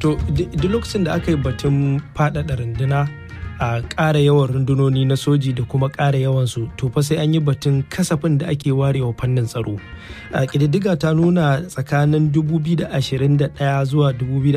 to duk lokacin da aka yi batun faɗaɗa runduna a ƙara yawan rundunoni na soji da kuma ƙara yawansu to fa sai an yi batun kasafin da ake warewa fannin tsaro a ƙididdiga ta nuna tsakanin 2021 zuwa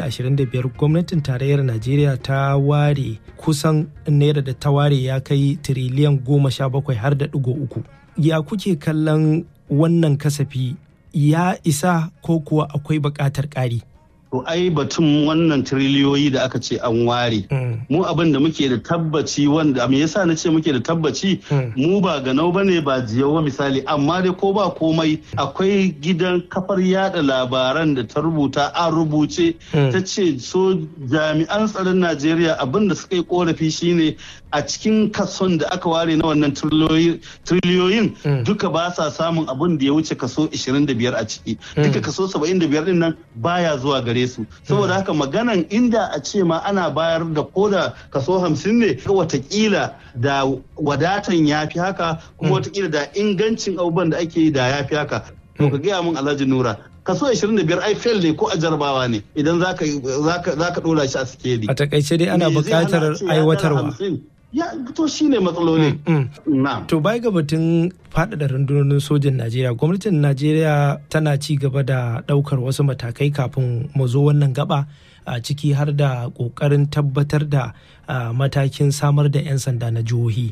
2025 gwamnatin tarayyar najeriya ta ware kusan naira da ta ware ya kai tiriliyan goma sha bakwai har da ɗigo uku ya kuke kallon wannan kasafi ya isa ko kuwa akwai buƙatar ƙari To ai batun wannan tiriliyoyi da aka ce an ware. Mu abin da muke da tabbaci wanda me yasa na ce muke da tabbaci mu ba ganau bane ba jiyawa misali amma dai ko ba komai akwai gidan kafar yada labaran da ta rubuta an rubuce ta ce so jami'an tsaron Najeriya abin da suka yi korafi shine a cikin kason da aka ware na wannan tiriliyoyin duka ba sa samun abin da ya wuce kaso 25 a ciki. Duka kaso 75 din nan baya zuwa gare gare su saboda haka maganan inda a ce ma ana bayar da koda kaso hamsin ne watakila da wadatan ya fi haka kuma watakila da ingancin abubuwan da ake yi da ya fi haka to ka gaya min alhaji nura kaso 25 ai fail ne ko a jarabawa ne idan za ka dora shi a sikeli a takaice dai ana buƙatar aiwatarwa ya to shi ne matsaloli. To bai ga batun faɗaɗa rundunonin sojin Najeriya, gwamnatin Najeriya tana ci gaba da ɗaukar wasu matakai kafin mu zo wannan gaba a ciki har da ƙoƙarin tabbatar da matakin samar da 'yan sanda na jihohi.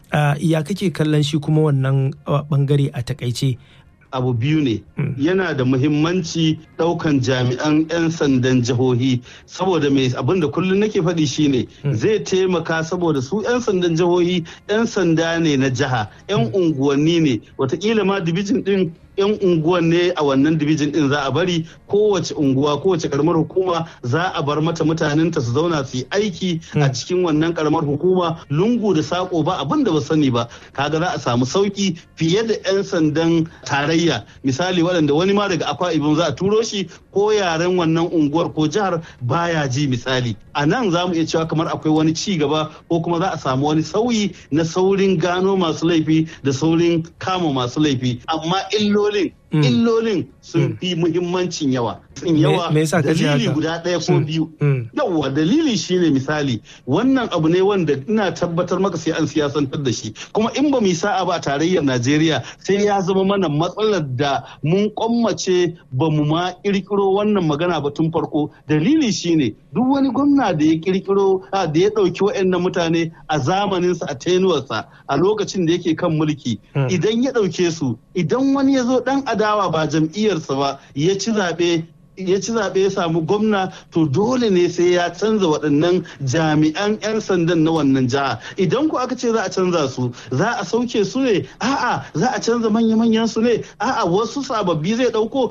Ya kake kallon shi kuma wannan bangare a takaice? abu biyu ne yana da muhimmanci daukan jami'an 'yan sandan jihohi saboda mai abin da kullum nake faɗi shine zai taimaka saboda su 'yan sandan jihohi 'yan sanda ne na jiha 'yan unguwanni ne watakila ma dibijin din 'yan unguwan ne a wannan dibijin din za a bari kowace unguwa kowace karamar hukuma za a bar mata mutanenta su zauna su yi aiki a cikin wannan karamar hukuma lungu da sako ba abin da ba sani ba kaga za a samu sauki fiye da 'yan sandan tarayya misali waɗanda wani ma daga akwa ibin za a turo shi ko yaren wannan unguwar ko jihar baya ji misali a nan za mu iya cewa kamar akwai wani ci gaba ko kuma za a samu wani sauyi na saurin gano masu laifi da saurin kama masu laifi amma illolin illolin sun fi muhimmancin yawa sun yawa dalili guda ɗaya ko biyu yawwa dalili shine misali wannan abu ne wanda ina tabbatar maka sai an siyasantar da shi kuma in ba mu sa'a ba a tarayyar najeriya sai ya zama mana matsalar da mun kwammace ba mu ma kirkiro wannan magana ba tun farko dalili shine duk wani gwamna da ya kirkiro da ya ɗauki waɗannan mutane a zamaninsa a tenuwarsa a lokacin da yake kan mulki idan ya ɗauke su idan wani ya zo ɗan adawa ba jam'iyyarsa ba ya ci zaɓe ya ci zaɓe ya samu gwamna to dole ne sai ya canza waɗannan jami'an 'yan sandan na wannan jiha idan ku aka ce za a canza su za a sauke su ne a'a za a canza manya-manyan su ne a'a wasu sababbi zai ɗauko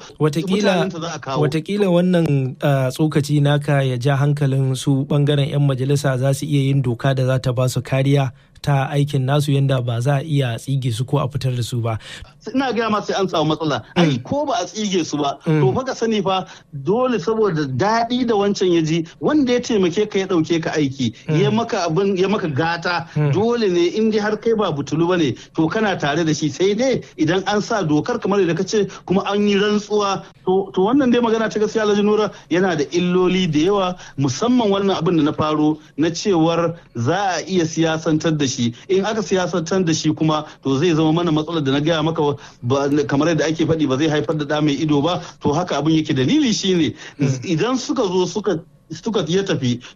watakila wannan tsokaci naka ya ja hankalin su bangaren 'yan majalisa za su iya yin doka da za ta ba su kariya ta aikin nasu yadda ba za a iya tsige su ko a fitar da su ba. Ina gaya ma sai an samu matsala. Ai ko ba a tsige su ba. To fa ka sani fa dole saboda daɗi da wancan ya ji wanda ya taimake ka ya ɗauke ka aiki ya maka abin ya maka gata dole ne in dai har kai ba butulu bane to kana tare da shi sai dai idan an sa dokar kamar da ka ce kuma an yi rantsuwa to wannan dai magana ta gaskiya Alhaji Nura yana da illoli da yawa musamman wannan abin da na faro na cewar za a iya siyasantar da shi shi in aka siyasantar da shi kuma to zai zama mana matsalar da na gaya maka kamar yadda ake faɗi ba zai haifar da ɗa mai ido ba to haka abin yake dalili shine idan suka zo suka suka ya tafi